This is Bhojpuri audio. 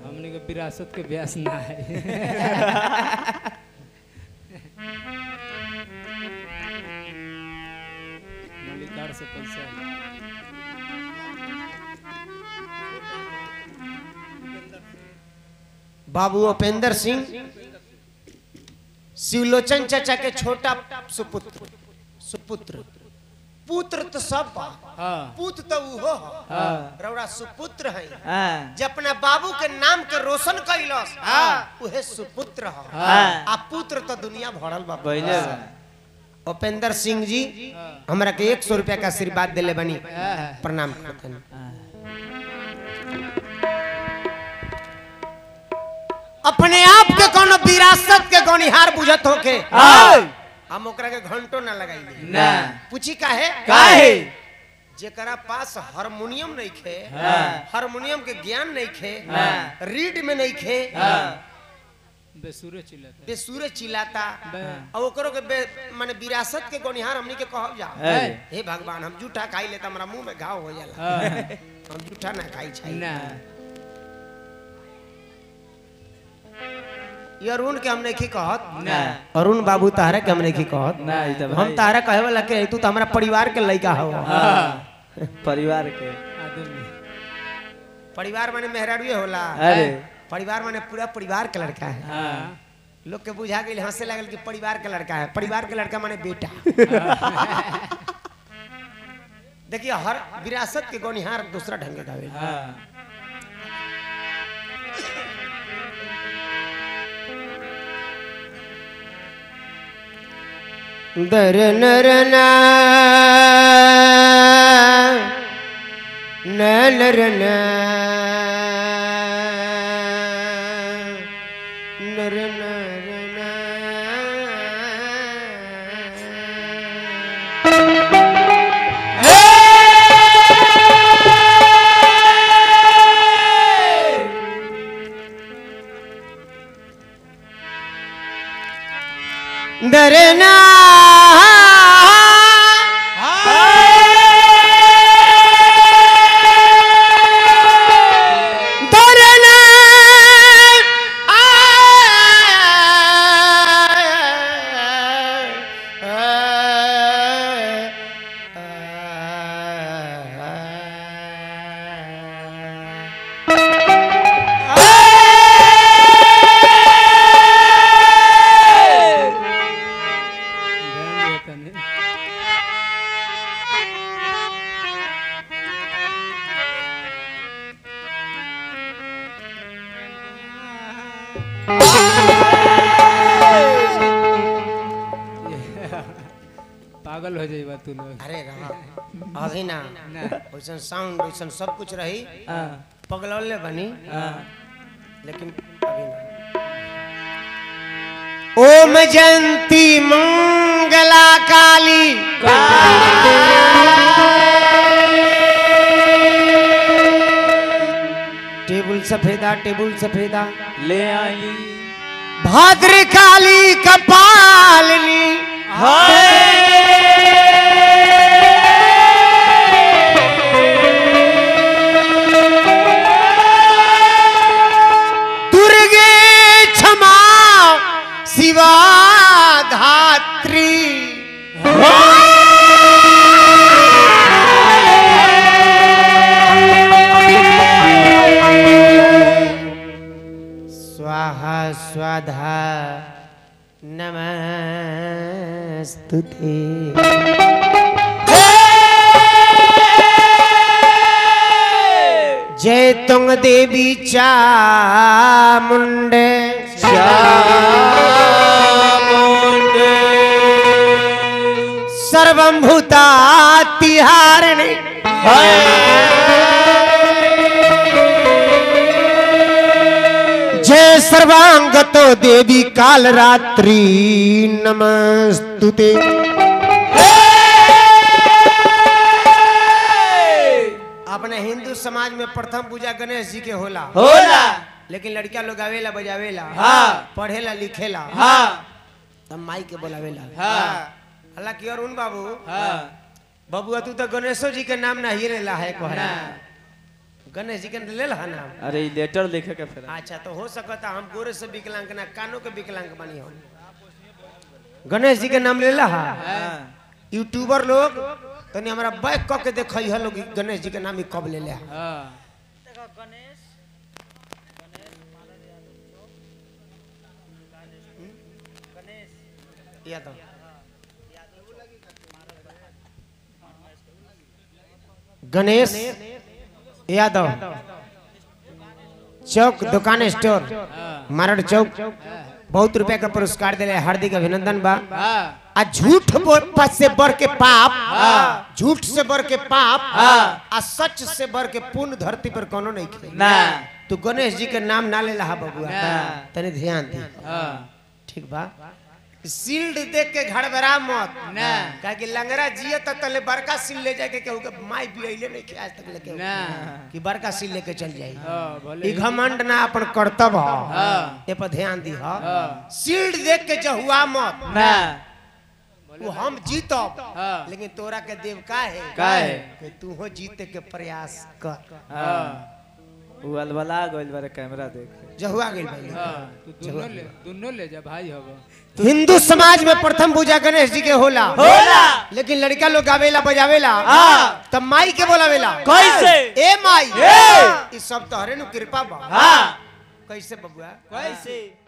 हमने के विरासत के ब्यास ना है मलिकार से पैसा है। बाबू उपेंद्र सिंह शिवलोचन चाचा के छोटा सुपुत्र सुपुत्र पुत्र तो सब बा हाँ पुत तो उहो ह। हाँ रौरा सुपुत्र है हाँ जे अपना बाबू के नाम के रोशन कैलस उहे सुपुत्र ह हाँ। आ पुत्र तो दुनिया भरल बा पहले उपेंद्र सिंह जी हमरा के एक सौ रुपया का आशीर्वाद दिले बनी हाँ। प्रणाम करतन अपने आप के कोनो विरासत के गौनिहार बुझत होके हम ओकरा के घंटो ना लगाई ना पूछी काहे काहे जेकरा पास हारमोनियम नहीं खे हाँ। हारमोनियम के ज्ञान नहीं खे हाँ। रीड में नहीं खे बेसुरे चिल्लाता बेसुरे चिल्लाता बे- और ओकरो के बे, माने विरासत के गौनिहार हमनी के कहब जा अरे। हे भगवान हम जूठा खाई लेता हमरा मुंह में घाव हो जाला हाँ। हम जूठा ना खाई छै ना ये अरुण के हम नहीं कहत ना अरुण बाबू तारा के हम नहीं कहत ना ई तो हम भाई तारा कहे वाला के तू तो हमरा परिवार के लड़का हो हाँ। परिवार के आदमी परिवार माने मेहरारूए होला अरे परिवार माने पूरा परिवार के लड़का है हाँ लोग के बुझा गई हंसे लगल कि परिवार के लड़का है परिवार के लड़का माने बेटा देखिए हर विरासत के गौनिहार दूसरा ढंग के गावे हाँ दर नर ना नर ना नर नर ना दरना दरना ध्यान देता नहीं पागल हो जाइबा तू लोग अरे रहा अभी ना ना वैसन साउंड वैसन सब कुछ रही हाँ पगलौले बनी हाँ लेकिन अभी ना ओम जयंती मंगला काली टेबुल सफेदा टेबुल सफेदा ले आई भाद्र काली कपालिनी दुर्गे क्षमा शिवा धात्री स्वाहा स्वाधा नमस्तुते जय तुंग देवी चामुंडे सर्वं भूतातिहारिणी जय सर्वांगतो देवी काल रात्रि नमस्तुते अपने हिंदू समाज में प्रथम पूजा गणेश जी के होला होला लेकिन लड़किया लोग आवेला बजावेला हाँ। पढ़ेला लिखेला हाँ तब माई के बोलावेला हाँ हालांकि अरुण बाबू हाँ बबुआ तू तो गणेशो जी के नाम ना ही ला है कोहरा गणेश जी के ले ला नाम अरे ई लेटर लिखे के फिर अच्छा तो हो सकता हम गोरे से विकलांग ना कानों के विकलांग बनी हम गणेश जी के नाम ले ला हाँ यूट्यूबर लोग तनी हमरा बैक क के देखई है लोग गणेश जी के नाम ही कब ले ले हाँ यादव गणेश यादव चौक दुकान स्टोर मारड़ चौक बहुत रुपया का पुरस्कार दिले हार्दिक अभिनंदन बा हाँ आ झूठ बोल से बढ़ के पाप झूठ से बढ़ के पाप आ सच से बढ़ के पुण्य धरती पर कोनो नहीं खे ना तू गणेश जी के नाम ना ले लहा बबुआ ना। तनी ध्यान दे हाँ ठीक बा सील्ड देख के घड़बड़ा मत ना। काहे कि लंगरा जिए तक तले बड़का सील ले जाके केहू के माई बियले नहीं के आज तक लेके ना कि बड़का सील लेके चल जाई हाँ भले ई घमंड ना अपन कर्तव्य ह हाँ। ए पर ध्यान दी ह हाँ सील्ड देख के जहुआ मत ना वो हम जीतब हाँ लेकिन तोरा के देव का है का है? कि तू हो जीते के प्रयास कर हाँ वो अलबला गइल बारे कैमरा देख जहुआ गेल भाई हाँ तू दोनों ले दोनों ले जा भाई होगा हिंदू समाज में प्रथम पूजा गणेश जी के होला होला लेकिन लड़का लोग गावेला बजावेला हाँ। तब माई के बोलावेला कैसे? ए माई ए! ई सब तोहरे नु कृपा बा हाँ कैसे बबुआ कैसे